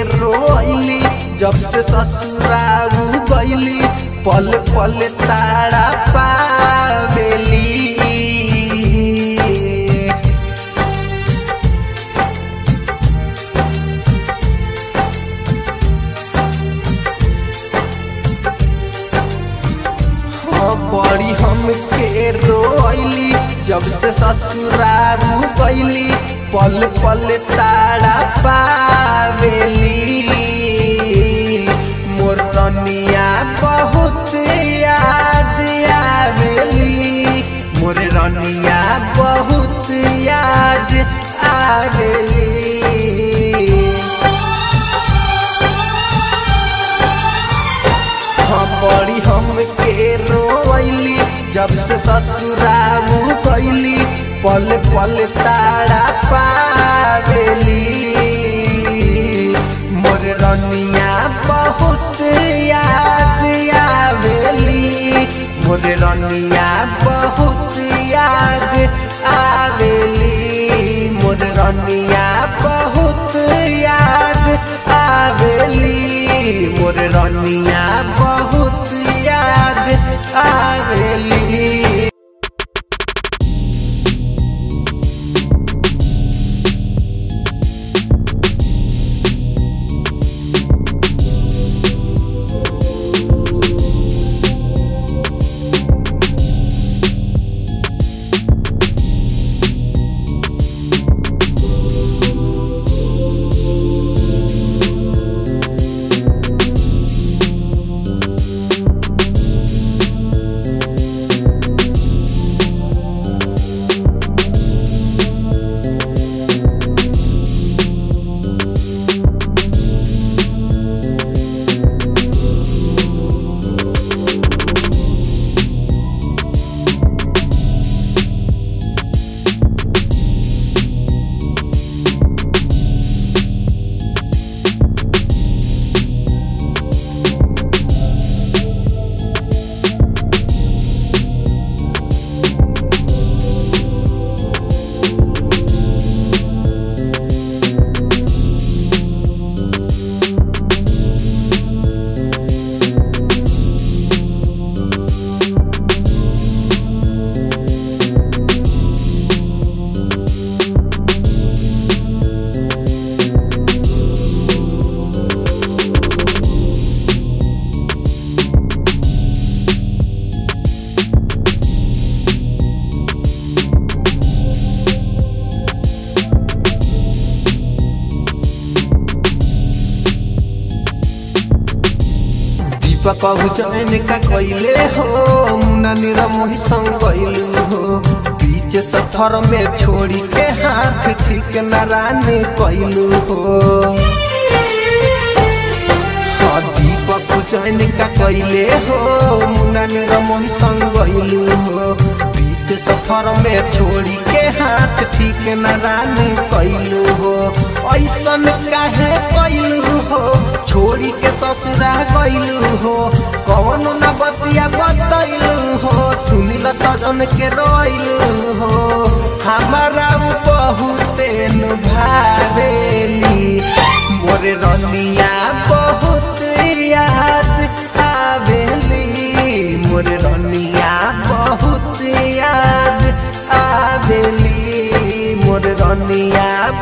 रोइली जब से ससुराऊ गईली पल पल ताड़ा पावेली हाँ बड़ी हमके रोइली जब से ससुरारू गईली पल पल ताड़ा पावेली मोर रनिया बहुत याद आवेली मोर रनिया बहुत याद आवेली हाँ बड़ी हमके रोइली जब से ससुराऊ गईली पल पल ताड़ा पावेली मोर रनिया बहुत याद आवेली मोर रनिया बहुत याद आवेली मोर रनिया बहुत याद आवेली मोर रनिया बहुत याद आवेली दीपक चैन का कैले हो मुन्ना निरा मोही संग गइलू हो बीच सफर में छोड़ी के हाथ ठीक नारानी कैलू हो हाँ दीपक चैन का कैले हो मुन्ना निरा मोही संग गइलू हो बीच सफर में छोड़ी के हाथ ठीक नारानी कैलू हो ऐसन काहे कैलू हो छोड़ी के ससुरा गइलू हो कौन न बतिया बतैलू हो सुनिल सजन के रोइलू हो हमारा उ बहुते नु भावेली मोरे रनिया बहुत याद आवेली मोरे रनिया बहुत याद आवेली मोर रनिया